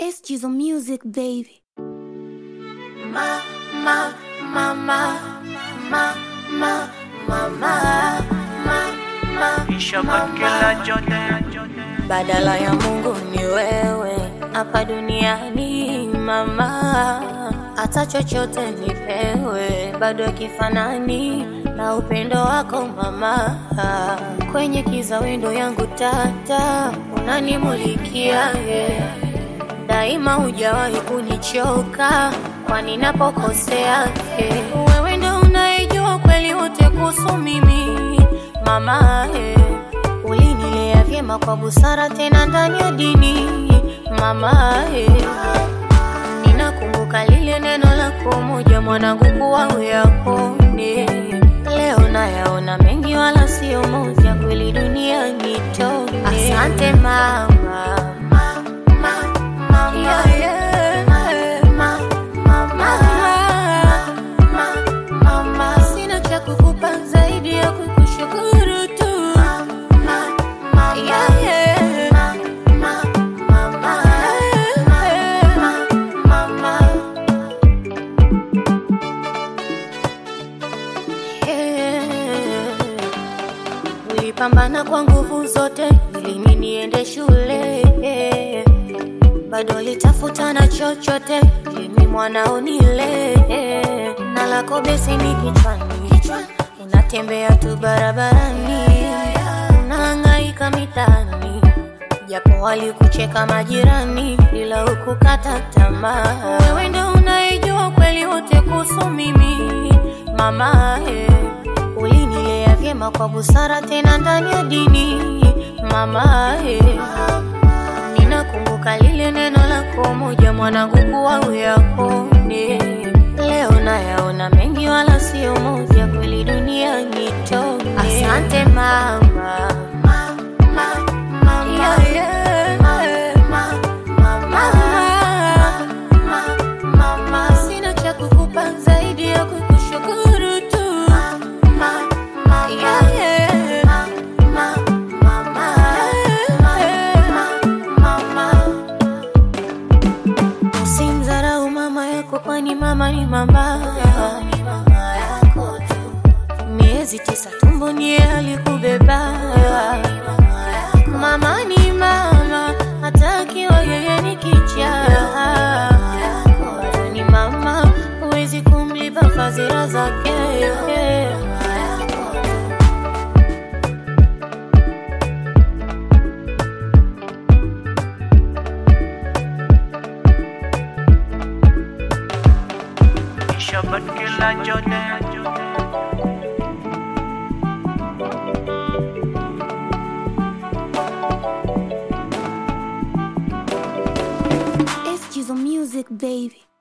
It's Jizzle Music, baby. Ma, ma, ma, ma, ma, ma, ma, ma, ma, ma, Ishabakila jote badala ya Mungu ni wewe hapa duniani mama, hata chochote nipewe, bado kifanani na upendo wako mama. Kwenye kiza wendo yangu tata, unanimulikia yeah. Daima hujawahi kunichoka, kwani napokosea yeah. Wewe ndo unayejua kweli wote kuhusu mimi mama yeah. Ulinilea vyema kwa busara tena ndani ya dini mama eh. Ninakumbuka lile neno lako moja mwanangu kuwa uyapone. Leo nayaona mengi wala sio moja, kweli dunia nitone. Asante mama, Yeah, yeah. Mama, sina cha kukupa zaidi ya kukushukuru tu. Yeah, yeah. Yeah. Ulipambana kwa nguvu zote ili mimi niende shule bado litafuta na chochote ili mimi mwanao nile na lako besi ni kichwani unatembea tu barabarani unahangaika mitaani japo walikucheka majirani ila hukukata tamaa wewe ndo unayejua kweli wote kuhusu mimi mama eh. ulinilea vyema kwa busara tena ndani ya dini mama eh. Ninakumbuka lile neno lako moja mwanangu kuwa uyapone. Leo nayaona mengi wala sio moja, kweli dunia nitone. Asante mama. Yeah, yeah. Mama, sina cha kukupa zaidi ya kukushukuru tu. Yeah, yeah. Usimdharau mama yako, kwani mama ni mama. Miezi tisa tumboni yeye alikubeba. Mama ni mama, hata akiwa yeye ni kichaa. Bado ni mama, huwezi kumlipa fadhila zake. Ishabakila jote It's Jizzle Music, baby.